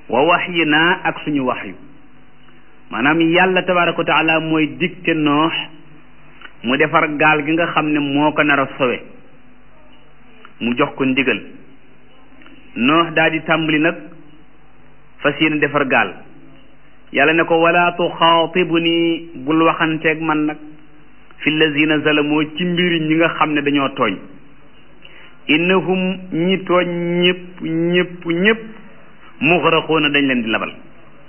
wa waxyi naa ak suñu waxyu maanaam yàlla tabaraka wa taala mooy dicté noox mu defar gaal gi nga xam ne moo ko nar a sowe mu jox ko ndigal noox daal di tàmbali nag fas yéene defar gaal yàlla ne ko wala tuxaatibu ni bul waxanteeg man nag fi lazina zalamoo ci mbiri ñi nga xam ne dañoo tooñ innahum ñi tooñ ñëpp ñëpp ñëpp muxraquuna dañ leen di labal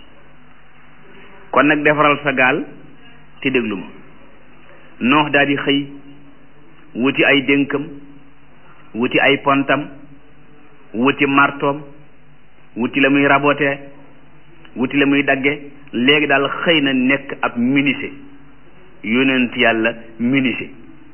kon nag defaral sa gaal te déglu ma noox daal di xëy wuti ay dénkam wuti ay pontam wuti martoom wuti la muy rabote wuti la muy dagge léegi daal xëy na nekk ab menuisier yonent yàlla menuisier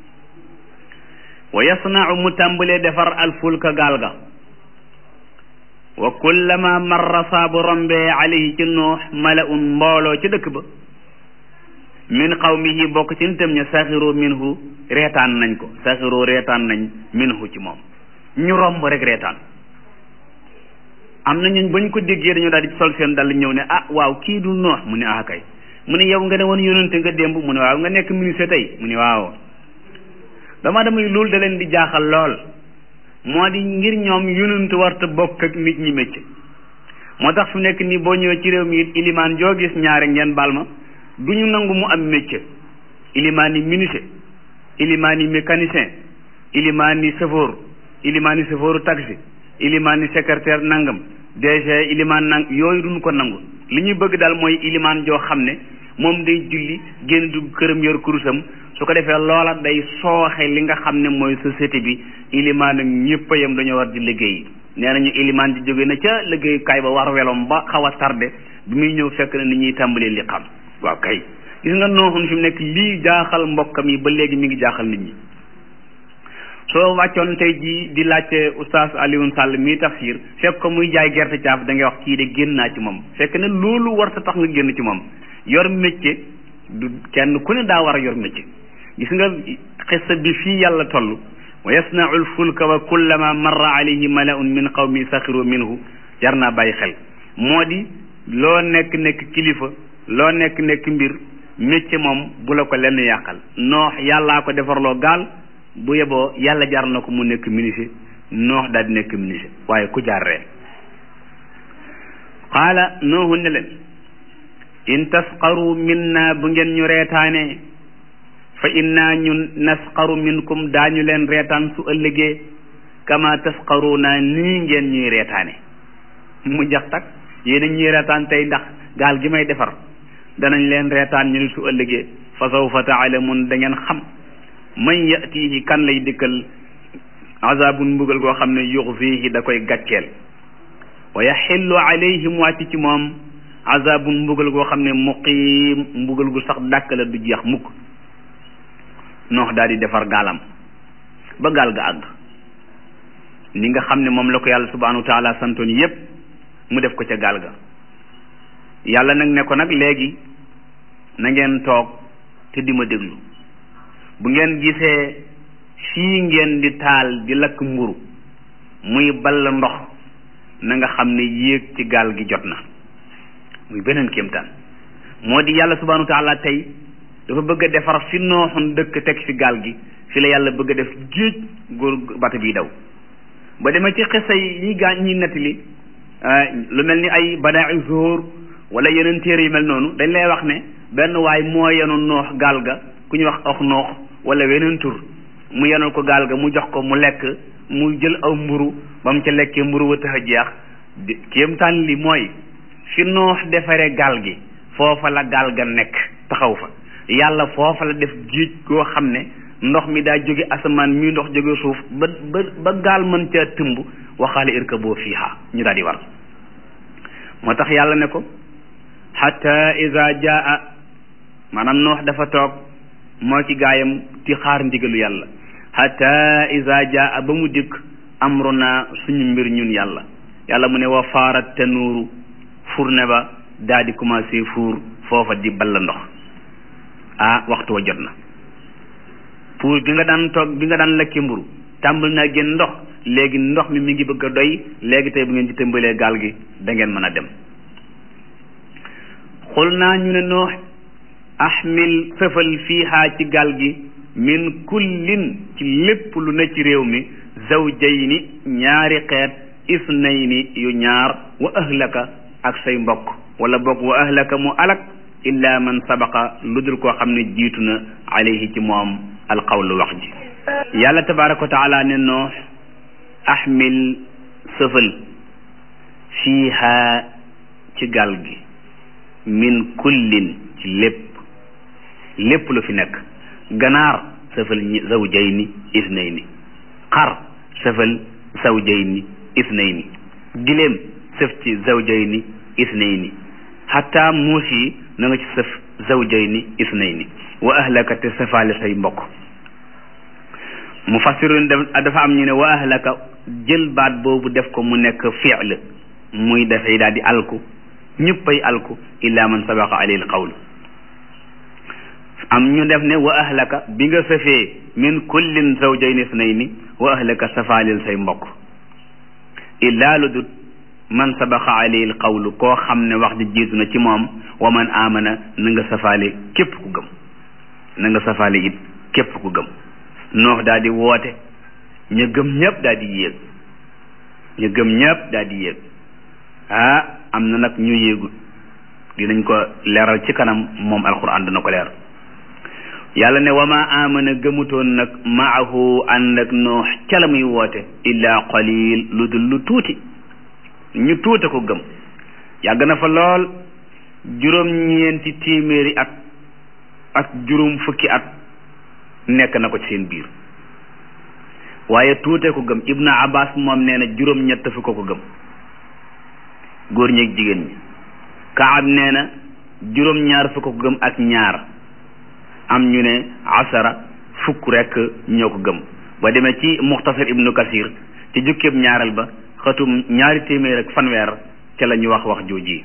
wa yasnau mu tàmbalee defar alfulka gaal ga wa kullama marra saabu rombee alayhi ci noox malaun mbooloo ci dëkk ba min qawmihi bokk ci nitam ña saxiroo minhu reetaan nañ ko saxiroo reetaan nañ minhu ci moom ñu romb rek reetaan am na ñun bañ ko déggee dañoo daal di sol seen dal ñëw ne ah waaw kii du noox mu ne ah kay mu ne yow nga ne woon yonente nga démb mu ne waaw nga nekk ministre tey mu ne waaw dama damay loolu da leen di jaaxal lool moo di ngir ñoom yonente warta bokk ak nit ñi mécc moo tax fu nekk nii boo ñëwee ci réew mi it ilimaan joo gis ñaare ngeen baal ma du ñu nangu mu am métier ilimaan yi menuisier ilimaan yi mécanicien ilimaan yi chauffeur ilimaan yi chauffeuru taxi ilimaan yi secrétaire nangam DG ilimaan nang yooyu duñ ko nangu li ñuy bëgg daal mooy ilimaan joo xam ne moom day julli génn dugg këram yor kurusam su ko defee loola day sooxe li nga xam ne mooy société bi ilimaan ak ñëpp yam dañoo war di liggéey nee nañu ilimaan di jóge na ca liggéeyukaay ba war welom ba xaw a tardé bi muy ñëw fekk na ni ñuy tàmbalee li xam waaw kay gis nga nooxun fi mu nekk lii jaaxal mbokkam yi ba léegi mi ngi jaaxal nit ñi soo wàccoon tey jii di laajte oustaz Alioune Sall mii tafsir fekk ko muy jaay gerte caaf da ngay wax kii de génn naa ci moom fekk ne loolu war sa tax nga génn ci moom yor métier du kenn ku ne daa war a yor métier gis nga xissa bi fii yàlla toll wa yasnau lfulka wa kullama marra alayhi malaun min qawmi saxiru minhu jar naa bàyyi xel moo di loo nekk nekk kilifa loo nekk nekk mbir métier moom bu la ko lenn yàqal noox yàllaa ko defarloo gaal bu yeboo yàlla jar na ko mu nekk menuisier noox daal di nekk menuisier waaye ku jaar ree qaala noohu ne leen in tasqaru minna bu ngeen ñu reetaanee fa inna ñun nasqaru minkum daañu leen reetaan su ëllëgee kama tasqaruna nii ngeen ñuy reetaane mu jax tak yéen a ñuy reetaan tey ndax gaal gi may defar danañ leen reetaan ñu ne su ëllëgee fa sawfa taalamun da ngeen xam man yatihi kan lay dikkal azabun mbugal goo xam ne yuxzihi da koy gàcceel wa yaxillu alayhim wàcc ci moom azabun mbugal goo xam ne muqiim mbugal gu sax dàkk la du jeex mukk noox daal di defar gaalam ba gaal ga àgg ni nga xam ne moom la ko yàlla subhanahu wa taala santoon yépp mu def ko ca gaal ga yàlla nag ne ko nag léegi na ngeen toog te di ma déglu bu ngeen gisee fii ngeen di taal di lakk mburu muy ball ndox na nga xam ne yéeg ci gaal gi jot na muy beneen kéemtaan moo di yàlla subhanahu wa taala tey dafa bëgg a defar fi nooxoon dëkk teg fi gaal gi fi la yàlla bëgg a def géej góor bata bi daw ba demee ci xisa yi ñi gaañ ñi nettali lu mel ni ay badaa zuhur wala yeneen téere yu mel noonu dañ lay wax ne benn waay moo yenu noox gaal ga ku ñuy wax ox noox wala weneen tur mu yenul ko gaal ga mu jox ko mu lekk mu jël aw mburu ba mu ca lekkee mburu wa tax a jeex kéemtaan li mooy fi noox defaree gaal gi foofa la gaal ga nekk taxaw fa yàlla foofa la def géej goo xam ne ndox mi daa jóge asamaan mi ndox jóge suuf ba ba ba gaal mën caa tëmb waxaale irkaboo fiiha ñu daal di war moo tax yàlla ne ko xatta iza jaa maanaam noox dafa toog moo ci gaayam ti xaar ndigalu yàlla xatta iza jaa ba mu dikk amruna suñu mbir ñun yàlla yàlla mu ne wa faarat tanuuru fourne ba daa di commencé fuur foofa di balla ndox ah waxtu wa jot na pour bi nga daan toog bi nga daan lekki mburu tàmbal naa génn ndox léegi ndox mi mi ngi bëgg a doy léegi tey bu ngeen ci tëmbalee gaal gi da ngeen mën a dem xul naa ñu ne noox ahmil sëfal fiihaa ci gaal gi min kullin ci lépp lu ne ci réew mi zawjayni ñaari xeet isnayni yu ñaar wa ahlaka ak say mbokk wala bokk wa ahlaka mu alak illa man sabaqa lu dul koo xam ne jiitu na alayhi ci moom alqawlu wax ji yàlla tabaraka wa taala ne noox ahmil sëfal fiiha ci gaal gi min kullin ci lépp lépp lu fi nekk ganaar sëfal ñi zawjayni isnayni xar sëfal zawjayni isnayni giléem sëf ci zawjayni isnayni xataa muus yi na nga ci sëf zawjayni isnayni wa ahlaka te sëfaale say mbokk mu fassirun dafa am ñu ne wa ahlaka jël baat boobu def ko mu nekk fi'l muy dafay daal di alku ñëppay alku illa man sabaqa alayhi alqawl am ñu def ne wa ahlaka bi nga sëfee min kullin zawjayni isnayni wa ahlaka safaalil say mbokk illa lu dut man sabaqa alayhi alqawlu koo xam ne wax ji jiitu na ci moom wa man amana na nga safaale képp ku gëm na nga safaale it képp ku gëm noox daal di woote ñu gëm ñëpp daal di yéeg ñu gëm ñëpp daal di yéeg ah am na nag ñu yéegul dinañ ko leeral ci kanam moom alquran dana ko leer yàlla ne wama amana gëmutoon nag maahu ànd ak noox ca la muy woote illa qalil lu dul lu tuuti ñu tuute ko gëm yàgg na fa lool juróom-ñeenti téeméeri at ak juróom fukki at nekk na ko ci seen biir waaye tuute ko gëm ibnu abbas moom nee na juróom-ñett fi ko ko gëm góor ñeeg jigéen ñi kaab nee na juróom-ñaar fi ko ko gëm ak ñaar am ñu ne asara fukk rek ñoo ko gëm ba demee ci muxtasar ibnu kasir ci jukkeeb ñaareel ba xatum ñaari téeméer ak fanweer ca la ñu wax wax jooji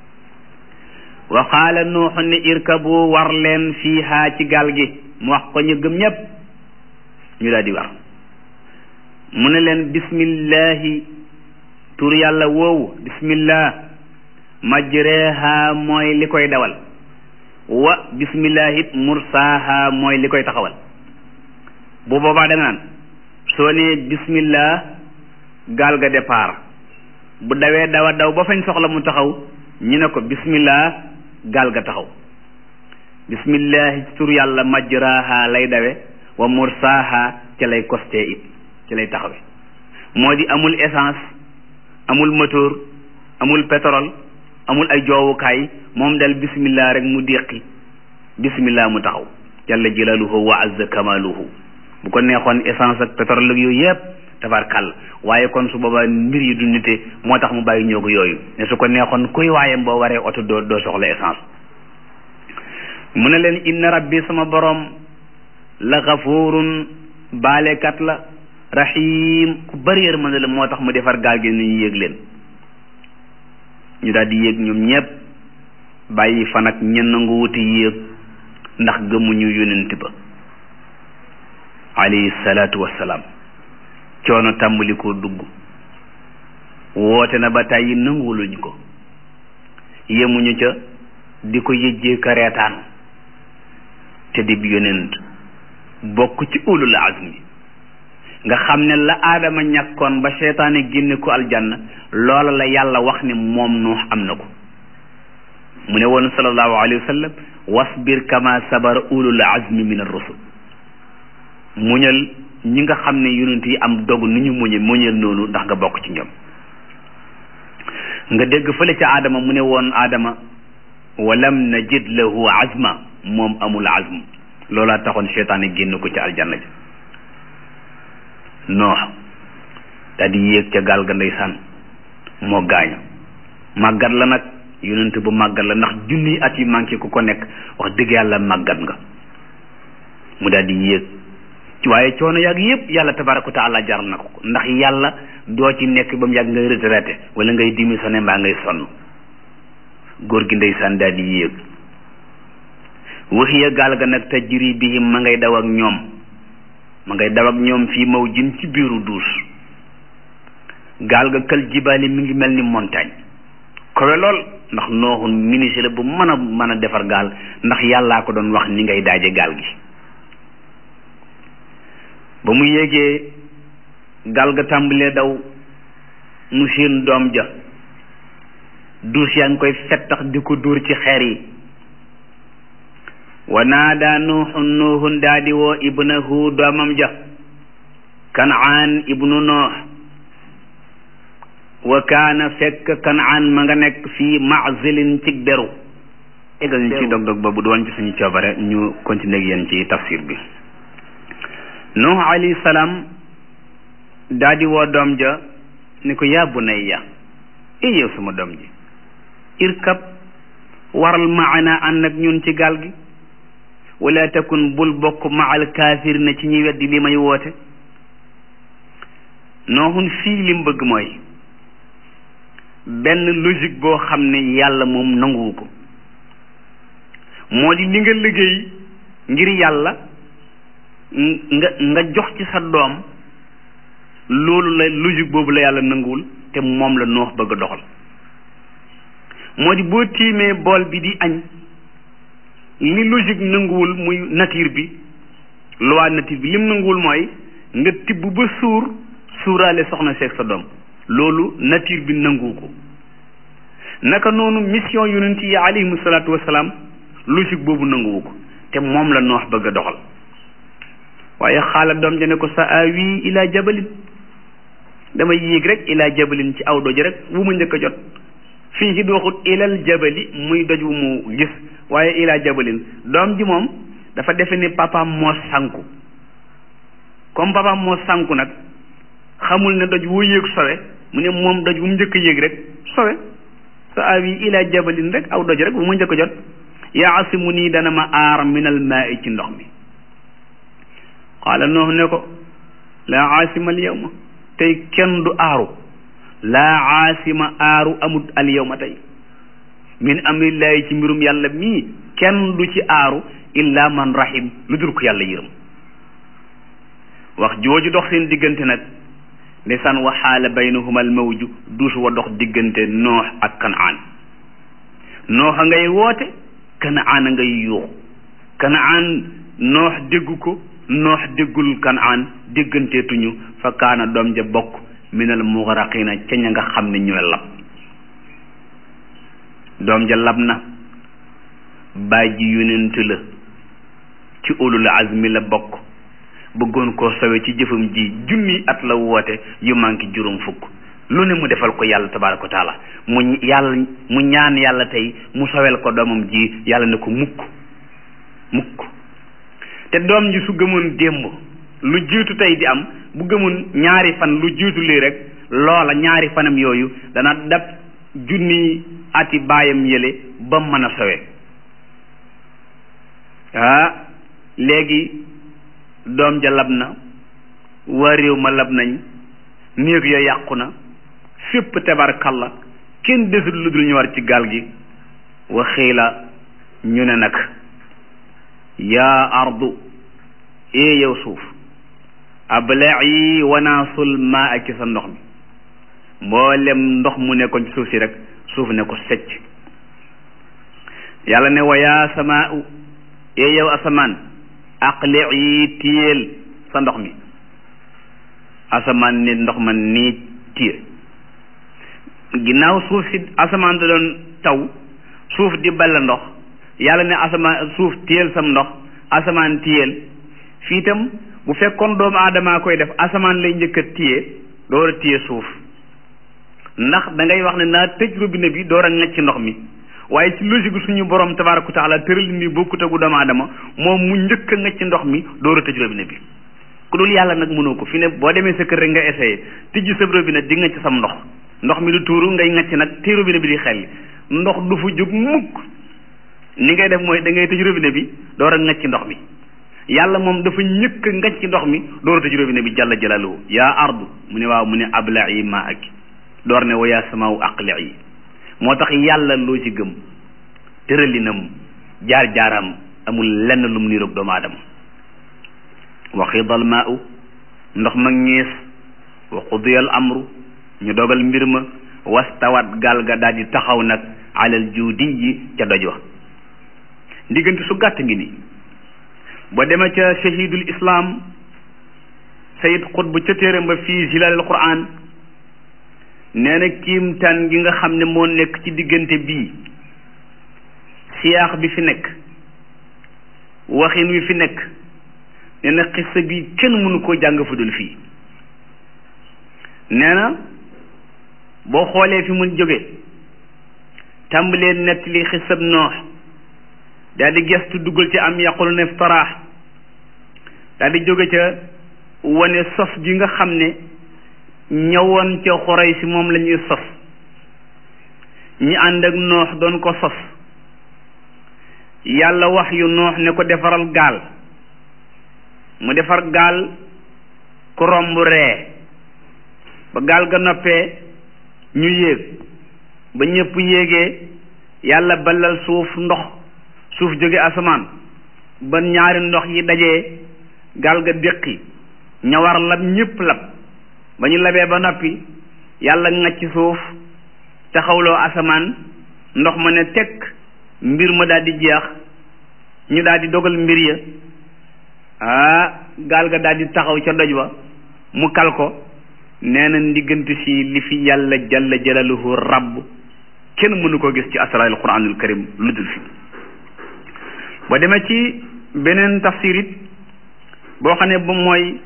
wa qaala nuuxu ne irkabu war leen fiihaa ci gaal gi mu wax ko ñu gëm ñépp ñu daal di war mu ne leen bismillahi tur yàlla woowu bismillah majreha mooy li koy dawal wa bismillah it mursaaha mooy li koy taxawal bu boobaa da nga naan soo nee bismillah gaal ga départ bu dawee dawa daw ba fañ soxla mu taxaw ñu ne ko bismillah gaal ga taxaw bismillah tur yàlla majraha lay dawe wa mursaaha ca lay costé it ca lay taxawe moo di amul essence amul moteur amul pétrole amul ay joowukaay moom dal bismillah rek mu déqi bismillah mu taxaw jalla jalaluhu wa azza kamaluhu bu ko neexoon essence ak pétrole ak yooyu yëpp tabarkàll waaye kon su boobaa mbir yi du nite moo tax mu bàyyi ñoogu yooyu ne su ko neexoon kuy waayam boo waree oto doo doo soxla essence mu ne leen inna rabbi sama borom la gafurun baalekat la rahim ku bari yërmande la moo tax mu defar gaal gi ni ñu yéeg leen ñu daal di yéeg ñoom ñépp bàyyi fan ak ñenn nga wuti yéeg ndax gëmuñu yonent ba alayhi salaatu wassalaam coono tàmbali koo dugg woote na ba tàyyi nanguwuluñ ko yemuñu ca di ko yëjjee ka reetaan te di bi yonent bokk ci ulul azmi nga xam ne la aadama ñàkkoon ba seytaane génne ko aljanna loola la yàlla wax ne moom nuux am na ko mu ne woon sallallahu alayhi wa sallam wasbir kama sabara ulul azmi min ar-rusul muñal ñi nga xam ne yonent yi am dogu ni ñu muñe muñal noonu ndax nga bokk ci ñoom nga dégg fële ca aadama mu ne woon aadama walam najid lahu azma moom amul azm loolaa taxoon seytaane génn ko ci aljanna ja noox daal di yéeg ca gaal ga ndeysaan moo gaañu màggat la nag yonent bu màggat la ndax junniy at yu manqué ku ko nekk wax dëgg yàlla màggat nga mu daal di yéeg waaye coono yàgg yëpp yàlla tabaraka wa taala jar na ko ndax yàlla doo ci nekk ba mu yàgg ngay retraité wala ngay démissionné mbaa ngay sonn góor gi ndeysaan daal di yéeg waxiya gaal ga nag tajri bihim ma ngay daw ak ñoom ma ngay daw ak ñoom fii maw jin ci biiru duus gaal ga kël jibaali mi ngi mel ni montagne kowe lool ndax nooxun ministre la bu mën a mën a defar gaal ndax yàllaa ko doon wax ni ngay daaje gaal gi ba mu yéegee gaal ga tàmbalee daw mu seen doom ja duus yaa ngi koy fettax di ko dóor ci xeer yi wa naada nuuxun nuuxun daa di woo ibnahu doomam ja kanaan ibnu noox wa kaana fekk kanaan ma nga nekk fii mazilin ci beru égal ñu ci dog-dog ba bu doon ci suñu coobare ñu continuer ak yéen ci tafsir bi nuux alayhi salaam daa di woo doom ja ni ko yaa bunayya e yow sama doom ji irkab waral maana ànd ak ñun ci gaal gi wala takun bul bokk maal kaafir na ci ñuy weddi li may woote nooxun fii lim bëgg mooy benn logique boo xam ne yàlla moom nanguwu ko moo di li nga liggéey ngir yàlla nga nga jox ci sa doom loolu la logique boobu la yàlla nanguwul te moom la noox bëgg a doxal moo di boo tiimee bool bi di añ li logique nanguwul muy nature bi loi nature bi lim nanguwul mooy nga tibb ba suur suuraale soxna seeg sa doom loolu nature bi nanguwu ko naka noonu mission yonent yi alayhimu salaatu wasalaam logique boobu nanguwu ko te moom la noox bëgg a doxal waaye xaala doom ja ne ko sa awi ila jabalin dama yéeg rek ila jabalin ci aw doj rek wu ma njëkk a jot fii ci waxut ilal jabali muy doj wu mu gis waaye ila jabalin doom ji moom dafa defe ni papaam moo sànku comme papaam moo sànku nag xamul ne doj woo yéeg sowe mu ne moom doj bu mu njëkk a yéeg rek sowe sa awi ila jabalin rek aw doj rek bu ma njëkk a jot yaasimu nii dana ma aar minal maa i ci ndox mi qaala noox ne ko laa aasima al yawma tey kenn du aaru laa aasima aaru amut al yawma tey min amrillahi ci mbirum yàlla mii kenn du ci aaru illa man rahim lu dul ko yàlla yërëm wax jooju dox seen diggante nag ndeysaan wa xaala baynahuma al mawju duus wa dox diggante noox ak kanaan noox a ngay woote kanaan a ngay yuux kanaan noox déggu ko noox déggul kanaan dégganteetuñu fa kaana doom ja bokk minal mugaraqina ca ña nga xam ne ñooy lab doom ja lab na baay ji yonent la ci ulul azmi la bokk bëggoon koo sowe ci jëfam ji junni at la woote yu manqué juróom fukk lu ne mu defal ko yàlla tabaaraka wa taala mu yàlla mu ñaan yàlla tey mu sowel ko doomam ji yàlla ne ko mukk mukk te doom ji su gëmoon démb lu jiitu tey di am bu gëmoon ñaari fan lu jiitu lii rek loola ñaari fanam yooyu dana dab junni ati baayam yële ba mën a sowe ah léegi doom ja lab na waa réew ma lab nañ néeg ya yàqu na fépp tabarkalla kenn desul lu dul ñu war ci gaal gi wa xiila ñu ne nag yaa ardu ee yow suuf abla'i wanaasul maa ak ci sa ndox mi mboolem ndox mu nekkoon ci suuf si rek suuf ne ko secc yàlla ne wa yaa samaa'u ee yow asamaan aqli'i téyeel sa ndox mi asamaan ne ndox ma nii téye ginnaaw suuf si asamaan da doon taw suuf di balla ndox yàlla ne asamaan suuf téyel sam ndox asamaan téyel fii itam bu fekkoon doomu aadamaa koy def asamaan lay njëkk a téye door a téye suuf ndax da ngay wax ne naa tëj robinet bi door a ngacc ndox mi waaye ci logique suñu borom tabaaraka taala tëral ni bokkut ak doomu aadama moom mu njëkk a ngacc ndox mi door a tëj robinet bi ku dul yàlla nag mënoo ko fi ne boo demee sa kër rek nga essayé tijji sa robinet di ngacc sam ndox ndox mi du tuuru ngay ngacc nag te robinet bi di xel ndox du fu jóg mukk ni ngay def mooy da ngay tëj robinet bi door a ngacc ndox mi yàlla moom dafa ñëkk ngacc ndox mi door a tëj robinet bi jalla jalaaluhu yaa ardu mu ne waaw mu ne abla'i ma ak door ne wa yaa samaaw aqli'i moo tax yàlla loo ci gëm tëralinam jaar-jaaram amul lenn lu mu niroog doomu aadama wa xidal maa'u ndox ma ñees wa qudiyal amru ñu dogal mbir ma wastawat gaal ga daal di taxaw nag alal juudiyi ca doj wa diggante su gàtt ngi nii ba demee ca shahidul islam sayid xutb ca téeram ba fii zilalil quran nee na kiimtaan gi nga xam ne moo nekk ci diggante bii siyaax bi fi nekk waxin wi fi nekk nee na xissa bi kenn mënu koo jàng fu dul fii nee na boo xoolee fi mu jóge tàmbalee nettali xissab noox daal di gestu duggal ci am yaqulu ne iftaraax daal di jóge ca wane sos gi nga xam ne ñëwoon ca xoray si moom la ñuy sos ñi ànd ak noox doon ko sos yàlla wax yu noox ne ko defaral gaal mu defar gaal ku romb ree ba gaal ga noppee ñu yéeg ba ñëpp yéegee yàlla balal suuf ndox suuf jóge asamaan ba ñaari ndox yi dajee gaal ga déqi ña war lab ñëpp lab ba ñu labee ba noppi yàlla ngacc suuf taxawloo asamaan ndox ma ne tekk mbir ma daal di jeex ñu daal di dogal mbir ya ah gaal ga daal di taxaw ca doj wa mu kal ko nee na ndiggante si li fi yàlla jalla jalaluhu rabb kenn mënu ko gis ci asraaril quranul karim lu dul fi ba demee ci beneen tafsir it boo xam ne ba mooy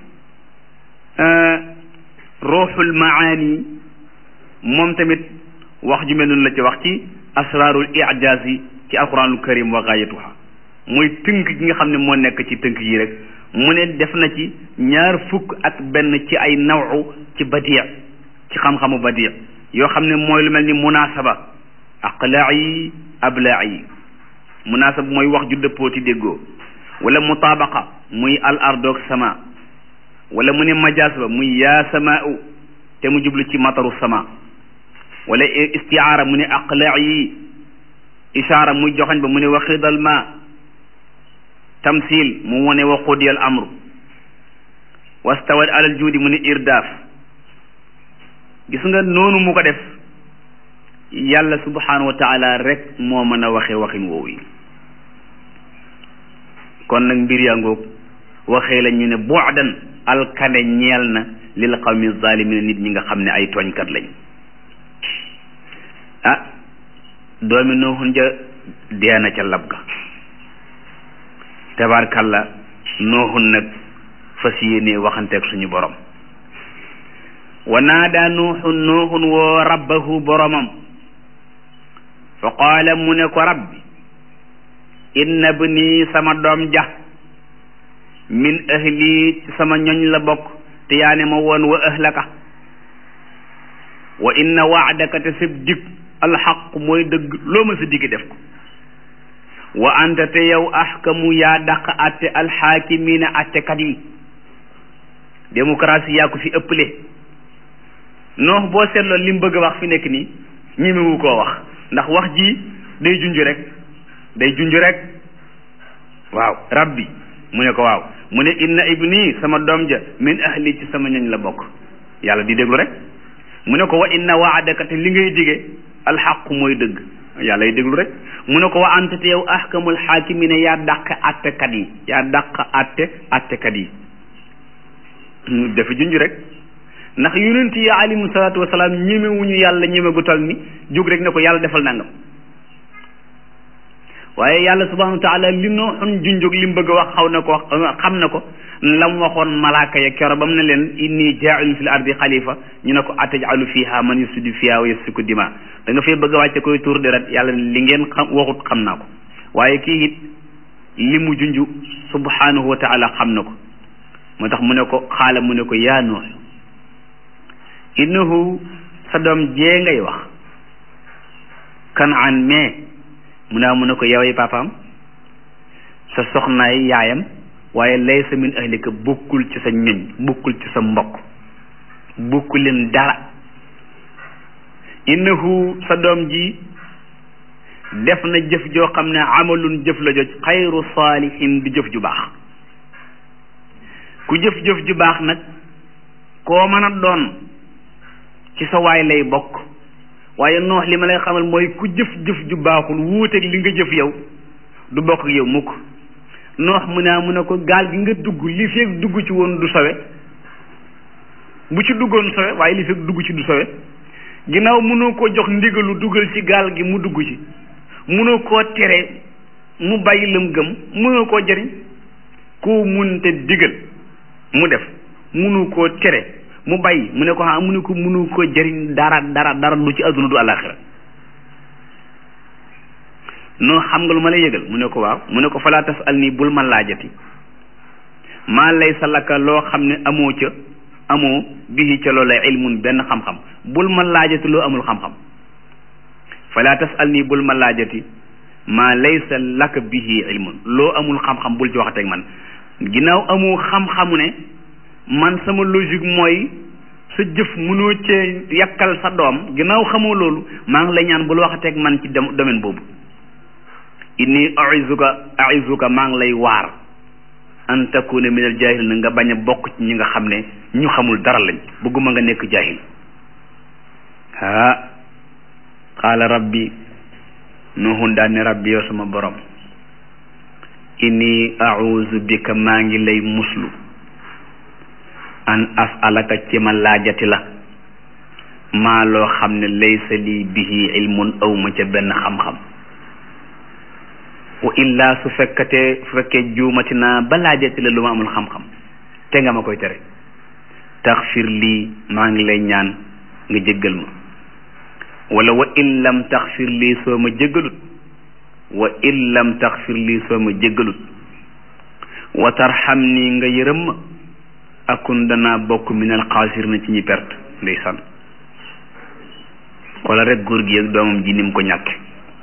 ruuxul maani moom tamit wax ju mel noonu la ci wax ci asraarul ijaaz yi ci alquranul karim wa gaayatuha mooy tënk gi nga xam ne moo nekk ci tënk yi rek mu ne def na ci ñaar fukk ak benn ci ay nawu ci badia ci xam-xamu badia yoo xam ne mooy lu mel ni munaasaba aqlaa yi ablaa yi munaasaba mooy wax ju dëppooti déggoo wala mutaabaqa muy al ardoog sama wala mu ne majaas ba muy yaa samaau te mu jublu ci mataru sama wala istiaara mu ne aqlaa yi ishaara muy joxañ ba mu ne waxidal ma tamsil mu wone wa qudiyal amru wastawat alal juudi mu ne irdaaf gis nga noonu mu ko def yàlla subhanahu wa taala rek moo mën a waxe waxin woowu yi kon nag mbir yaa ngoog waxee la ñu ne bu'dan alkane ñeel na lil qawmi zalimina nit ñi nga xam ne ay tooñkat lañ ah doomi nooxun ja deena ca lab ga tabarkalla nooxun nag fas yéene waxanteeg suñu borom wa naada nuuxun nooxun woo rabbahu boromam fa qaala mu ne ko rabbi inna bni sama doom ja min ahli ci sama ñoñ la bokk te yaa ne ma woon wa ahlaka wa inna waadaka te sab dig alxaq mooy dëgg loo ma sa digg def ko wa anta te yow ahkamu yaa dàq atte alxaakimiina attekat yi démocratie yaa ko fi ëpple noox boo seetloo li mu bëgg a wax fi nekk nii ñemewu koo wax ndax wax ji day junj rek day junj rek waaw rabbi mu ne ko waaw mu ne inna ibni sama doom ja min ahli ci sama ñoñ la bokk yàlla di déglu rek mu ne ko wa inna waadaka te li ngay dige alxaqu mooy dëgg yàlla y déglu rek mu ne ko wa anta te yow ahkamul xaakimina yaa dàq attekat yi yaa dàq atte attekat yi dafa junj rek ndax yonent yi alayhimu salaatu wasalaam ñemewuñu yàlla ñeme gu tal ni jóg rek ne ko yàlla defal nangam waaye yàlla subhanahu wa taala li noo xun junjóg li mu bëgg a wax xaw na ko xam na ko la mu waxoon malaaka ya kero ba mu ne leen inni jaailun fil ardi xalifa ñu ne ko atajalu fiha man yusidu fiha wa yasfiku dima da nga fay bëgg a wàcce koy tuur deret yàlla li ngeen xam waxut xam naa ko waaye kii it li mu junj subhanahu wa taala xam na ko moo tax mu ne ko xaala mu ne ko yaa noox innahu sa doom jee ngay wax kanaan mais mu naa mu ne ko yoway papaam sa soxnaay yaayam waaye laysa min ahlika bokkul ci sa ñoñ bokkul ci sa mbokk bokku leen dara innahu sa doom ji def na jëf joo xam ne amalun jëf la joj xayru saalihin di jëf ju baax ku jëf-jëf ju baax nag koo mën a doon ci sa waay lay bokk waaye noox li ma lay xamal mooy ku jëf-jëf ju baaxul wuuteeg li nga jëf yow du bokk ak yow mukk noox mu ne mu ne ko gaal gi nga dugg li feeg dugg ci woon du sowe bu ci duggoon sowe waaye li feeg dugg ci du sowe ginnaaw mënoo koo jox ndigalu dugal ci gaal gi mu dugg ci mënoo koo tere mu bàyyi lam gëm mënoo koo jëriñ koo munte digal mu def mënu koo tere mu bàyyi mu ne ko ah mu ne ko mënu koo jëriñ dara dara dara lu ci àdduna du àllaaxira noo xam nga lu ma lay yëgal mu ne ko waaw mu ne ko falaa tas al nii bul ma laajati maa lay sa lakka loo xam ne amoo ca amoo bihi ca loola ilmun benn xam-xam bul ma laajati loo amul xam-xam falaa tas al nii bul ma laajati maa laysa laka bihi ilmun loo amul xam-xam bul ci waxateeg man ginnaaw amoo xam-xamu ne man sama logique mooy sa jëf mënoo cee yàkkal sa doom ginnaaw xamoo loolu maa ngi lay ñaan bul waxateeg man ci domaine boobu inni aizuka aizuka maa ngi lay waar an takuna min al jahil na nga bañ a bokk ci ñi nga xam ne ñu xamul dara lañ bëgguma nga nekk jahil haa qaala rabbi nuhun daan ne rabbi yow sama borom inni auzu bika maa ngi lay muslu an asalaka ci ma laajati la maa loo xam ne laysa lii bihi ilmun awma ca benn xam-xam wa illaa su fekkatee su fekkee juumati naa ba laajati la lu ma amul xam-xam te nga ma koy tere taxfir lii maa ngi lay ñaan nga jéggal ma wala wa in lam taxfir lii soo ma jéggalut wa in lam taxfir lii soo ma jéggalut wa tarxam nii nga yërëm ma akun danaa bokk minal xaasir na ci ñi perte ndeysaan xoolal rek góor gi ak doomam ji ni mu ko ñàkke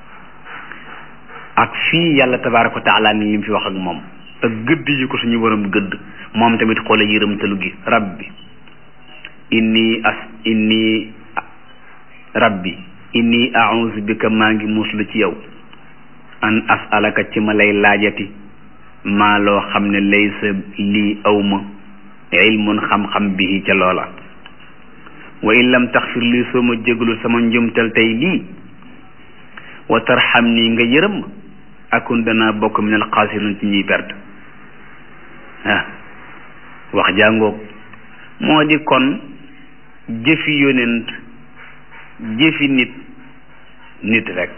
ak fii yàlla tabaaraka wa taala ni lim fi wax ak moom ak gëdd yi ko suñu borom gëdd moom tamit xoola yërëmtalu gi rabbi inni as inni rabbi inni a'udhu bika maa ngi muslu ci yow an as'alaka ci ma lay laajati maa loo xam ne laysa lii awma ilmun xam-xam bihi ca loola wa in lam taxfir lii soo ma jégalu sama njumtal tey lii wa tarxam nii nga yërëm akun danaa bokk min al xaasirin ci ñuy perte ah wax jàngoog moo di kon jëfi yonent jëfi nit nit rek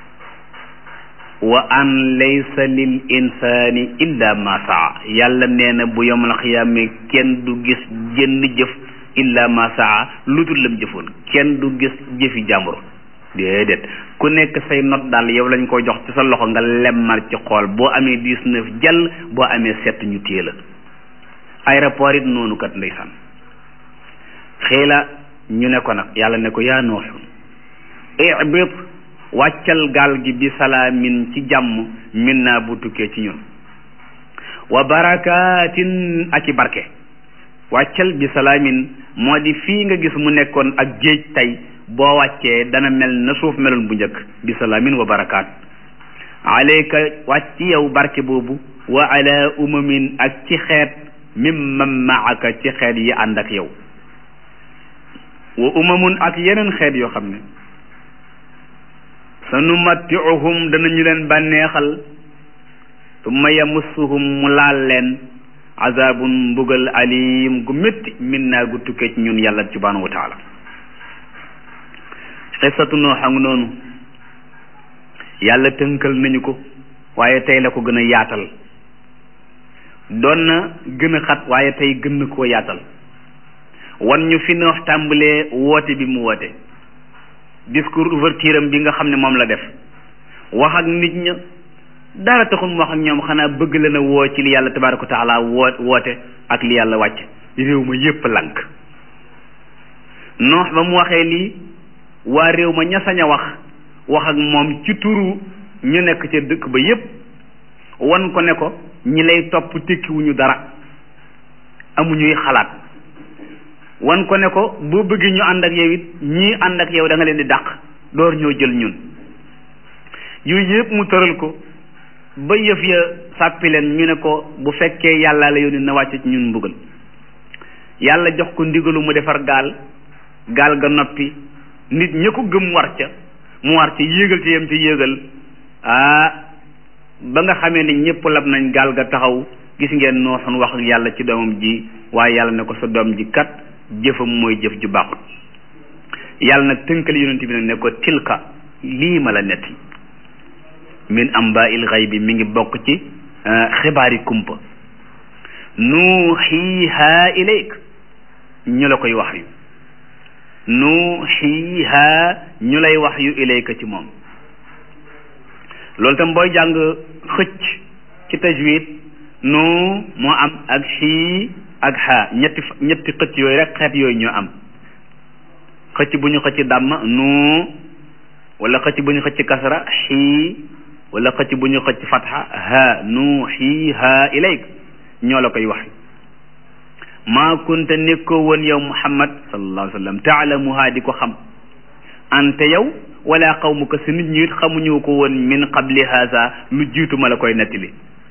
wa an laysa lil insaani illa ma saa yàlla nee na bu yomal xiyaame kenn du gis jënn jëf illa ma saa lu dul lam jëfoon kenn du gis jëfi jàmbur déedéet ku nekk say not daal yow lañ ko jox ci sa loxo nga lemmar ci xool boo amee dix-neuf jàll boo amee sept ñu téye la aéroport it noonu kat ndeysaan xëy la ñu ne ko nag yàlla ne ko yaa nooxu ibit wàccal gaal gi bi salaamin ci jàmm min naa bu tukkee ci ñun wa barakatin ak i barke wàccal bi salaamin moo di fii nga gis mu nekkoon ak géej tey boo wàccee dana mel na suuf meloon bu njëkk bi salaamin wa barakaat alayka wàcc yow barke boobu wa ala umamin ak ci xeet mimman maaka ci xeet yi ànd ak yow wa umamun ak yeneen xeet yoo xam ne sa numattiuhum danañu leen bànneexal tumma yamussuhum mu laal leen azabun mbugal alim gu métti min naa gu tukkee ci ñun yàlla subhanahu wa taala xisatu noo xam noonu yàlla tënkal nañu ko waaye tey la ko gën a yaatal doon na gën a xat waaye tey gën na koo yaatal wan ñu fi noox tàmbalee woote bi mu woote discours ouverture am bi nga xam ne moom la def wax ak nit ña dara taxul mu wax ak ñoom xanaa bëgg leen a woo ci li yàlla tabaaraka wa taala woo woote ak li yàlla wàcc réew ma yépp lank noox ba mu waxee lii waa réew ma ña sañ a wax wax ak moom ci turu ñu nekk ca dëkk ba yépp wan ko ne ko ñi lay topp tekkiwuñu dara amuñuy xalaat wan ko ne ko boo bëggee ñu ànd ak yow it ñii ànd ak yow da nga leen di dàq door ñoo jël ñun yooyu yëpp mu tëral ko ba yëf ya sàppi leen ñu ne ko bu fekkee yàlla la yónni na wàcce ci ñun mbugal yàlla jox ko ndigalu mu defar gaal gaal ga noppi nit ña ko gëm war ca mu war ca yéegal ca yem ca yéegal ah ba nga xamee ne ñëpp lab nañ gaal ga taxaw gis ngeen nooxun wax ak yàlla ci doomam ji waaye yàlla ne ko sa doom ji kat jëfam mooy jëf ju baaxut yàlla nag tënkal yonent bi nag ne ko tilka lii ma la netti min amba il xay bi mi ngi bokk ci xibaari kumpa nuuxiiha ilayk ñu la koy wax yu nuuxiiha ñu lay wax yu ilayka ci moom loolu tam booy jàng xëcc ci tajwid nu moo am ak xii ak xaa ñetti ñetti xëcc yooyu rek xeet yooyu ñoo am xëcc bu ñu xëcc dàmm nu wala xëcc bu ñu xëcc kasra xii wala xëcc bu ñu xëcc fatxa ha nu xii ha ilayk ñoo la koy wax maa kunta nekkoo woon yow muhammad sallallahu alayhi wa sallam taalamuha di ko xam ante yow wala qawmuka si nit ñi it xamuñu ko woon min qabli haza lu jiitu ma la koy nettali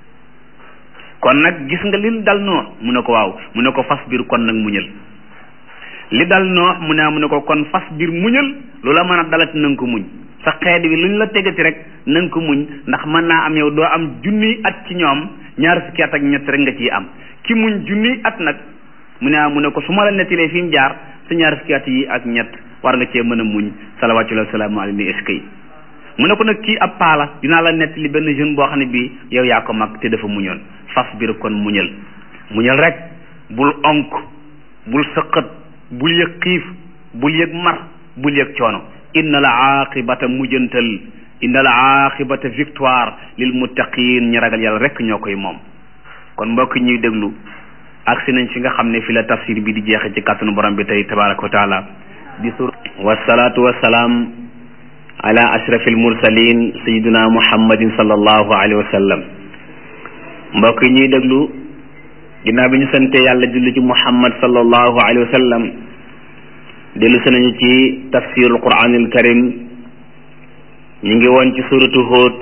kon nag gis nga li dal noox mu ne ko waaw mu ne ko fas biir kon nag muñal li dal noox mu ne mu ne ko kon fas biir muñal lu la mën a dalati na nga ko muñ sa xeet wi lu ñu la tegati rek na nga ko muñ ndax mën naa am yow doo am junniy at ci ñoom ñaar fukki at ak ñett rek nga ciy am ki muñ junniy at nag mu ne mu ne ko su ma la nettalee fi mu jaar sa ñaar fukki at yi ak ñett war nga cee mën a muñ salawaatu wa salaamu alayhi eskay mu ne ko nag kii ab paala dinaa la nettali benn jeune boo xam ne bii yow yaa ko mag te dafa muñoon fas biir kon muñal muñal rek bul onk bul sëqat bul yëg xiif bul yëg mar bul yëg coono inna la aqibata mujjantal inna la aqibata victoire lil muttaqin ñi ragal yàlla rek ñoo koy moom kon mbokk ñuy déglu agsi nañ fi nga xam ne fi la tafsir bi di jeexe ci kàttanu borom bi tey tabaraka wa taala di sur wasalaatu wasalaam ala ashraf almursalin sayiduna muhammadin sallallahu alayhi wa sallam mbokk yi ñuy déglu ginnaaw bi ñu sante yàlla julli ci muhammad sallallahu alayhi wa sallam dellu si nañu ci tafsirul quranil karim ñu ngi woon ci suratu Hud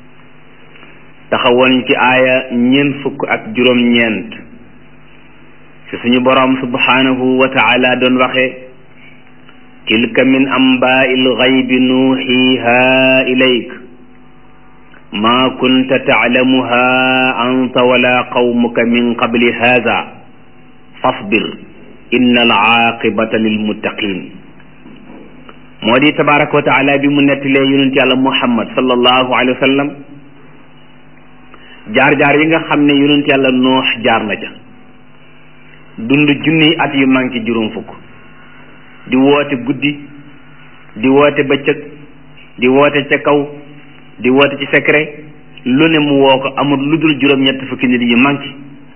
taxawoon ci aaya ñeent fukk ak juróom-ñeent fi suñu boroom subhanahu wa taala doon waxe tilka min amba'il ghaybi nuhiha ilayk ma kunta ta'lamuha anta wala qawmuka min qabli hadha fasbir inna al-aqibata lilmuttaqin moo di tabaraka wa taala bi mu nettalee yonent yàlla muhammad sallallahu alayhi wa sallam jaar-jaar yi nga xam ne yonent yàlla noox jaar na ca dund junniy at yu manqué juróom fukk di woote guddi di woote bëccëg di woote ca kaw di woote ci secret lu ne mu woo ko amul lu dul juróom-ñett fukki nit yu manqué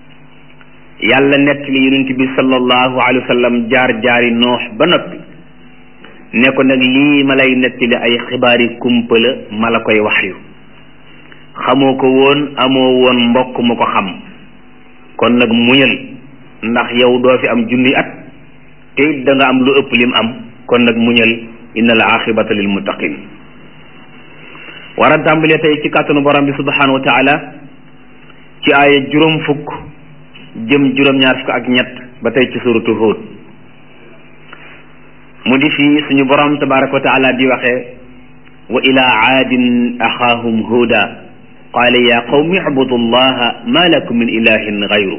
yàlla nettali yonent bi sallallahu alayhi wa sallam jaar-jaari noox ba noppi ne ko nag lii ma lay nettali ay xibaari kumpa la ma la koy wax yu xamoo ko woon amoo woon mbokk mu ko xam kon nag muñal ndax yow doo fi am junni at te it da nga am lu ëpp lim am kon nag muñal inna al aqibata lil muttaqin war a tàmbalee tey ci kàttanu borom bi subhanahu wa taala ci aaya juróom fukk jëm juróom-ñaar fukk ak ñett ba tey ci suratu Hud mu di fii suñu borom tabaraka wa taala di waxee wa ila aadin axaahum huda qaala ya qawmi ibudu llaha ma lakum min ilahin gayru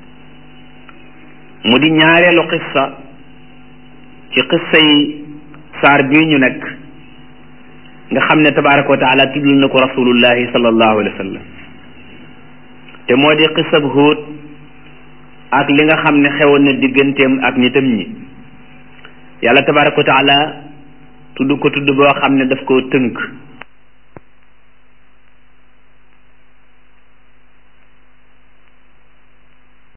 mu di ñaareelu qissa ci qissa yi saar bii ñu nekk nga xam ne tabaraka wa taala tuddul na ko rasulullahi sallallahu alayhi wa sallam te moo di qissab Huud ak li nga xam ne xewoon na digganteem ak nitam ñi yàlla tabaraka wa taala tudd ko tudd boo xam ne daf koo tënk